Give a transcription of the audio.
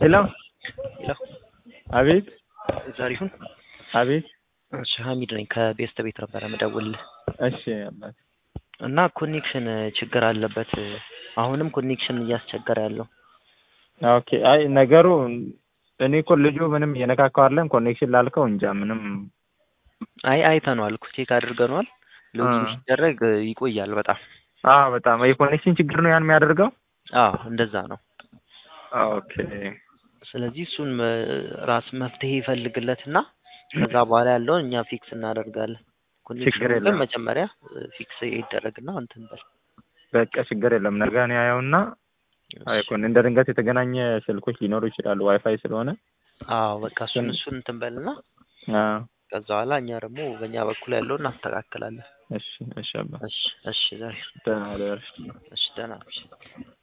ሄሎ ሄሎ አቤት ዘሪሁን አቤት እሺ ሀሚድ ነኝ ከቤስት ቤት ነበረ ምደውልልህ እሺ አባት እና ኮኔክሽን ችግር አለበት አሁንም ኮኔክሽን እያስቸገረ ያለው ኦኬ አይ ነገሩ እኔ እኮ ልጁ ምንም እየነካካው አይደለም ኮኔክሽን ላልከው እንጃ ምንም አይ አይተነዋል እኮ ቼክ አድርገነዋል ሎጊን አ። ሲደረግ ይቆያል በጣም አዎ በጣም የኮኔክሽን ችግር ነው ያን የሚያደርገው አዎ እንደዛ ነው ኦኬ ስለዚህ እሱን መ- ራስ መፍትሄ ይፈልግለትና ከዛ በኋላ ያለውን እኛ ፊክስ እናደርጋለን ኮኔክሽኑ ግን የለም። መጀመሪያ ፊክስ ይደረግና እንትን በል በቃ ችግር የለም ነገ እኔ ያየውና አይኮን እንደ ድንገት የተገናኘ ስልኮች ሊኖሩ ይችላሉ ዋይፋይ ስለሆነ አዎ በቃ እሱን እሱን እንትን በልና አዎ ከዛ በኋላ እኛ ደግሞ በእኛ በኩል ያለውን እናስተካክላለን እሺ እሺ አባ እሺ እሺ ዛሬ ደህና ደርሽ እሺ ደህና ነሽ